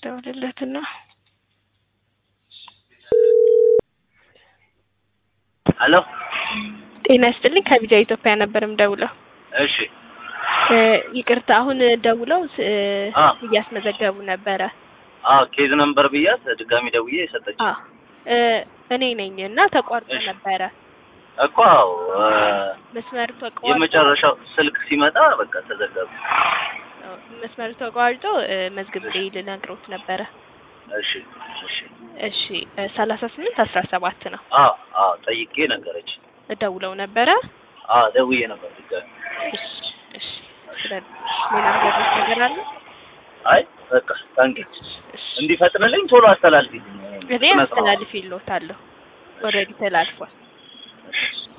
ደውልለትና ሄሎ ጤና ይስጥልኝ ከቢጃ ኢትዮጵያ ነበር የምደውለው። እሺ እ ይቅርታ አሁን ደውለው ስ- አ እያስመዘገቡ ነበረ። አ ኬዝ ነምበር ብያት ድጋሚ ደውዬ የሰጠች አ እ እኔ ነኝ እና ተቋርጦ እሺ። ነበረ እኮ አዎ እ መስመሩ ተቋርጦ የመጨረሻው ስልክ ሲመጣ በቃ ተዘጋቢ። መስመሩ ተቋርጦ እ መዝግብ ላይ ልነግሮት ነበረ። እሺ እሺ እሺ ሰላሳ ስምንት አስራ ሰባት ነው አ አ ጠይቄ ነገረች። ደውለው ነበረ። አ ደውዬ ነበር ድጋሚ። እሺ እሺ ስለ ሌላ ነገር ነገር አለ? አይ በቃ ታንኪ እሺ እንዲፈጥንልኝ ቶሎ አስተላልፊ። እኔ አስተላልፍ ይሎታለሁ። ኦልሬዲ ተላልፏል። እሺ